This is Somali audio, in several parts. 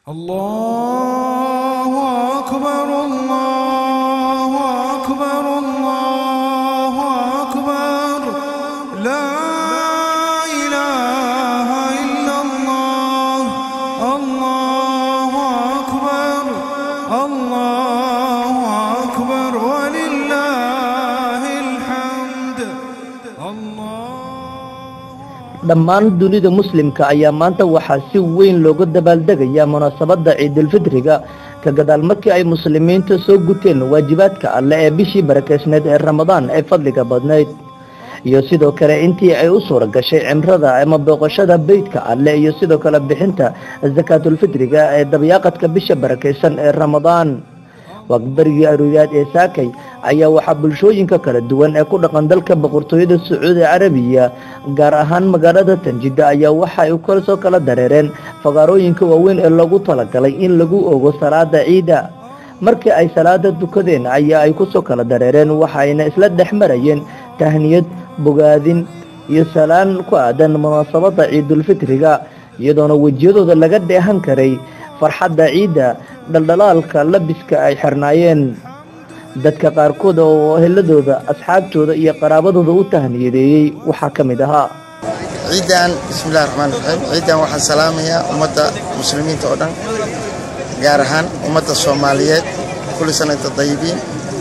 الله أكبر الله أكبر الله أكبر لا إله إلا الله الله أكبر الله أكبر ولله الحمد الله dhammaan dunida muslimka ayaa maanta waxaa si weyn looga dabaaldegayaa munaasabadda ciidulfitriga ka gadaal markii ay muslimiintu soo guteen waajibaadka alle ee bishii barakeysneed ee ramadaan ee fadliga badnayd iyo sidoo kale intii ay u suura gashay cimrada ama booqashada beydka alle iyo sidoo kale bixinta sakaatulfitriga ee dabyaaqadka bisha barakeysan ee ramadaan waqbarigii aruuriyaad ee saakay ayaa waxaa bulshooyinka kala duwan ee ku dhaqan dalka boqortooyada sacuudi carabiya gaar ahaan magaalada tanjida ayaa waxa ay kasoo kala dareereen fagaarooyinka waaweyn ee loogu talagalay in lagu ogo salaada ciida markii ay salaada dukadeen ayaa ay kusoo kala dareereen waxayna isla dhex marayeen tahniyad bogaadin iyo salaan ku aadan munaasabada ciidulfitriga iyadoona wejiyadooda laga dheehan karay farxadda ciidda dhaldhalaalka labiska ay xirnaayeen dadka qaarkood oo eheladooda asxaabtooda iyo qaraabadooda u tahniyadeeyey waxaa ka mid ahaa ciidan bismillahi raxmaan raxiim ciidan waxaan salaamayaa ummadda muslimiinta oo dhan gaar ahaan ummadda soomaaliyeed kulli sanata dayibiin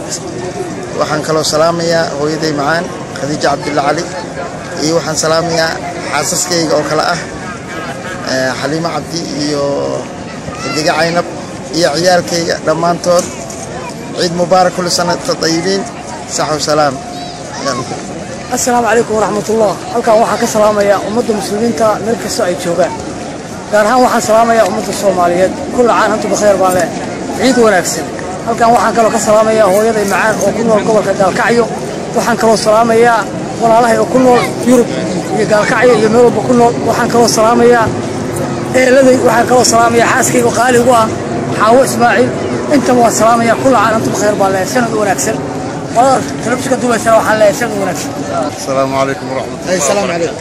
waxaan kaloo salaamayaa hooyaday macaan khadiijo cabdulla cali iyo waxaan salaamayaa xaasaskayga oo kale ah eh, xaliimo cabdi iyo xidiga caynab iyo ciyaalkayga dhammaantood ciid mubaarak kulli sanata dayibiin saxw salaam Yalla. asalaamu calaykum waraxmatullah halkan waxaan ka salaamayaa ummadda muslimiinta meel kastoo ay joogaan gaar ahaan waxaan salaamayaa ummadda soomaaliyeed kulla caan hantu bakheer baan leh ciid wanaagsan halkan waxaan kaloo ka salaamayaa hooyaday macaan oo ku nool gobolka gaalkacyo waxaan kaloo salaamayaa walaalahay oo ku nool yurub iyo gaalkacyo iyo meel walba ku nool waxaan kaloo salaamayaa eeladay waxaan kaloo salaamayaa xaaskayga qaali ugu ah xaawo ismaaciil intaba waan salaamayaa kulla caan hantu bakheer baan leh sanad wanaagsan qolada telefishinka dubaysana waxaan leeyahay sanad wanaagsan السلام عليكم ورحمة الله Ay, salaam calaykum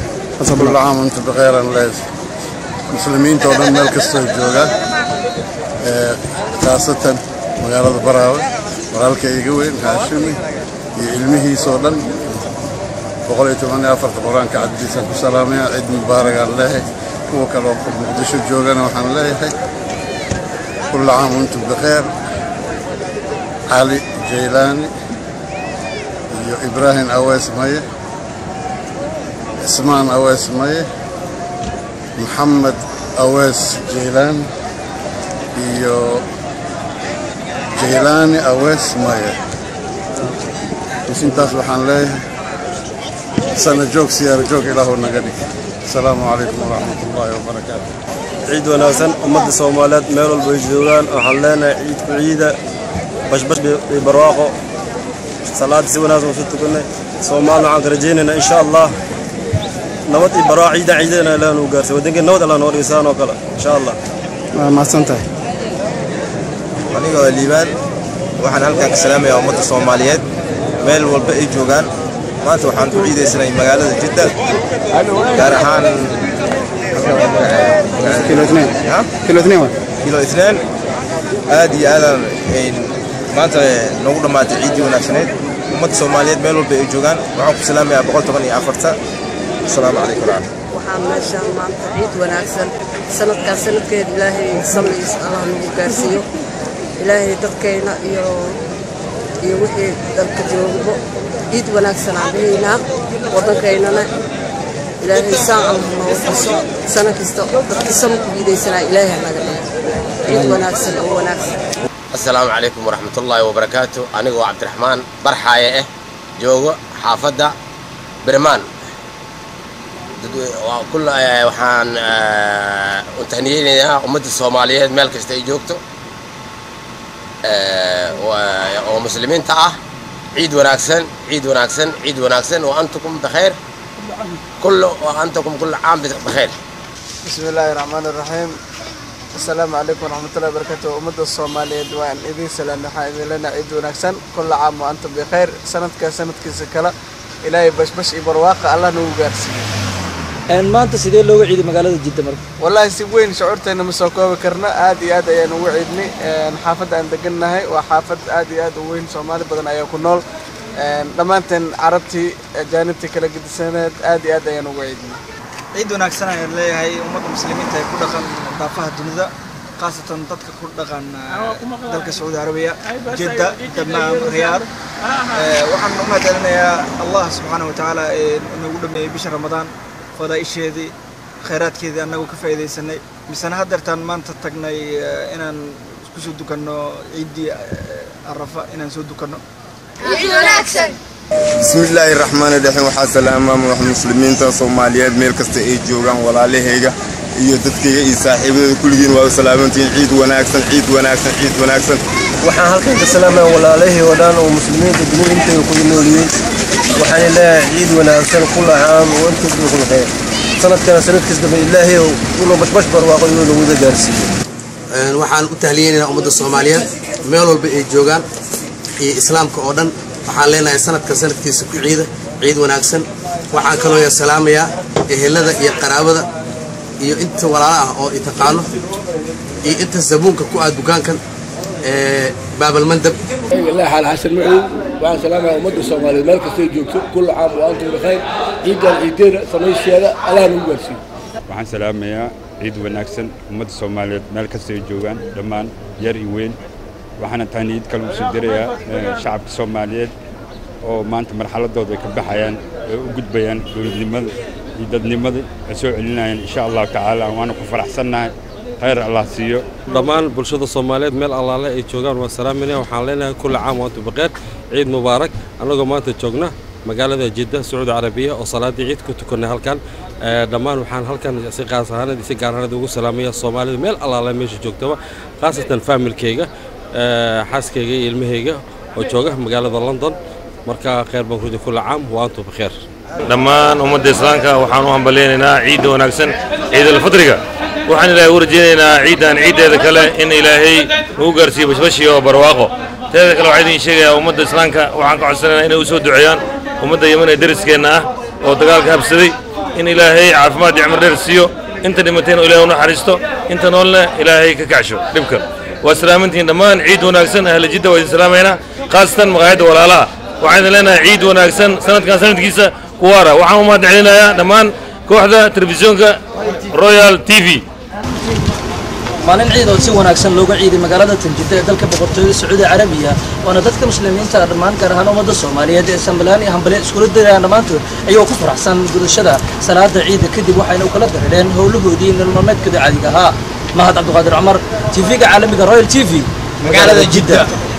كل عام وانتم بخير الله مسلمين تودن مeel kasta ay joogaan ee khaasatan magaalada Baraawe walaalka iga weyn Haashimi iyo ilmihiisa oo dhan boqol iyo toban iyo afarta quraanka caddiisa ku salaamaya ciid mubaarak aan leeyahay kuwa kale oo muqdisho joogana waxaan leeyahay كل عام وانتم بخير علي جيلاني iyo ibraahim awees maye cismaan awees maye maxamed awees jeylaan iyo jeylaani awees maye intaas waxaan leeyahay sana joog siyaaro joog ilaahu naga dhig asalaamu calaykum waraxmat ullaahi wabarakaatu ciid wanaagsan ummadda soomaaliyeed meel walba ay joogaan waxaan leenahay ciidku ciida bashbash iyo barwaaqo salaada si wanaagsan usu tukanay soomaalina waxaan ka rajaynaynaa insha allah nabad iyo barwaaqo ciida ciidana ilaah nuu gaarsiy waddankeen nabad allah noo dhigisaan oo kale insha allah waa mahadsantahay aniga oo liibaan waxaan halkan ka salaamayaa ummadda soomaaliyeed meel walba ay joogaan maanta waxaan ku ciidaysanay magaalada jidda gaar ahaan kilo itnain Ha? kilo itnain waa kilo itnaan aad iyo aadaan ay maanta noogu dhammaatay ciiddii wanaagsaneyd ummadda soomaaliyeed meel walba ay joogaan waxaan ku salaamayaa boqol toban iyo afarta asalaamu calaykum waraxmat waxaan meeshaan maanta ciid wanaagsan sanadkaas sanadkeed ilaahay samciis allah nagu gaarsiiyo ilaahay dadkayna iyo iyo wixii dalka joogbo ciid wanaagsan aan dhihaynaa waddankaynana ilaahay saan allah noo xuso sana kasta dadkii sama ku giidaysanaa ilaahay naga dhigo ciid wanaagsan oo wanaagsan asalaamu calaykum waraxmat ullaahi wabarakaatu anigoo cabdiraxmaan barxaaye ah joogo xaafadda birmaan Dad- waa kul- eh, waxaan eh, u tahniyeynayaa ummadda soomaaliyeed meel kasta ay joogto eh, waa- oo muslimiinta ah ciid wanaagsan ciid wanaagsan ciid wanaagsan wa antukum bikhayr kullu wa antukum kullu caam bikhayr بسم الله الرحمن الرحيم السلام عليكم ورحمة الله وبركاته أمد الصومالية وأن إذن سلام نحن لنا عيد ونكسن كل عام وأنتم بخير سنة كسنة كسكلا إلهي بش بش إبرواق الله نوغارسي maanta sidee looga ciiday magaalada jidda marka wallaahi si weyn shucuurteena ma soo koobi karno aad iyo aad ayaan ugu ciidnay xaafadda aan degannahay waa xaafad aad iyo aad u weyn soomaali badan ayaa ku nool dhammaanteen carabtii ajaanibtii kala gedisaneed aad iyo aad ayaan ugu ciidnay ciid wanaagsan ayaan leeyahay ummadda muslimiinta ee ku dhaqan daafaha dunida khaasatan dadka ku dhaqan dalka sacuudi carabiya jidda damaam riyaad waxaan u mahadcelinayaa allah subxaana wa tacaala ee nagu dhameeyey bisha ramadaan fadaa'isheedii khayraadkeedii annagu ka faa'iidaysanay misena haddeertaan maanta tagnay inaan kusoo dukanno ciiddii arafa inaan soo dukanno بسم الله الرحمن الرحيم waxaa salaamaama wax muslimiinta soomaaliyeed meel kasta ay joogaan walaalahayga iyo dadkayga iyo saaxiibadooda kulligiin waa u salaamantihiin ciid wanaagsan ciid wanaagsan ciid wanaagsan waxaan halkan ka salaamaya walaalahii oo dhan oo muslimiinta dunida intay ku noolyihiin waxaan leeyahay ciid wanaagsan kula caam wa antum bikhul khayr sanadkana sanadkiis dambe ilaahay inuu bashbash barwaaqo inuu nagu wada gaarsiiyo waxaan u tahliyeynaynaa ummadda soomaaliyeed meel walba ay joogaan iyo islaamka oo dhan waxaan leenahay sanadka sanadkiisa ku ciida ciid wanaagsan waxaan kaloo salaamayaa ehelada iyo qaraabada iyo inta walaala ah oo i taqaano iyo inta zabuunka ku ah dukaankan baabalmandab الله حال حسن معي وعن سلامة أمد الصومالية ملك سيجوك كل عام وأنتم بخير عيد العيدين سميش هذا ألا نقول waxaan salaamayaa ciid wanaagsan ummadda soomaaliyeed meel kasta ay joogaan dhammaan yar iyo weyn waxaana tahniyad kale u soo dirayaa shacabka soomaaliyeed oo maanta marxaladooda ay ka baxayaan ay u gudbayaan dowladnimada iyo dadnimada ay soo celinayaan insha allahu tacaala waana ku faraxsannahay khayr allah siiyo dhammaan bulshada soomaaliyeed meel allaale ay joogaan waa salaaminaya waxaan leenahay kulli caam waantu baqeer ciid mubaarak annagoo maanta joogna magaalada jidda sacuudi carabiya oo salaaddii ciid ku tukannay halkan dhammaan waxaan halkan si qaas ahaanad si gaar ahaanad ugu salaamaya soomaalida meel allaale meesha joogtaba khaasatan faamilkayga xaaskayga iyo ilmahayga oo jooga magaalada london marka khayr baan kurdi kulli caam waantu bikheer dhammaan ummadda islaamka waxaan u hambalyaynaynaa ciidda wanaagsan ciidalfadriga waxaan ilaahay u rajaynaynaa ciiddan ciiddeeda kale in ilaahay nagu gaarsiiyo bashbashi oo barwaaqo teeda kale waxaa idin sheegayaa ummadda islaamka waxaan ka codsanaynaa inay u soo duceeyaan ummadda yeman ee deriskeenna ah oo dagaalka habsaday in ilaahay caafimaad iyo cimri dheer siiyo inta dhimatayna ilaahay u naxariisto inta noolna ilaahay ka kacsho dhibka waa salaamantihiin dhammaan ciid wanaagsan ahla jidda waa idin salaamaynaa khaasatan maqaayadda walaalaha waxaan idin leenahay ciid wanaagsan sanadkan sanadkiisa kuwaara waxaan u mahad celinayaa dhammaan kooxda telefisyoonka royal t v maalin ciid oo si wanaagsan looga ciiday magaalada tanjida ee dalka boqortooyada sacuudi carabiya waana dadka muslimiinta dhammaan gaar ahaan ummadda soomaaliyeed ee sambalaan iyo hambale iskula dirayaan dhammaantood ayagoo ku faraxsan gudashada salaada ciida kadib waxayna u kala dareereen howlahoodii nololmaalmeedkooda caadiga ahaa mahad cabdiqaadir cumar tv-ga caalamiga royal t v magaalada jidda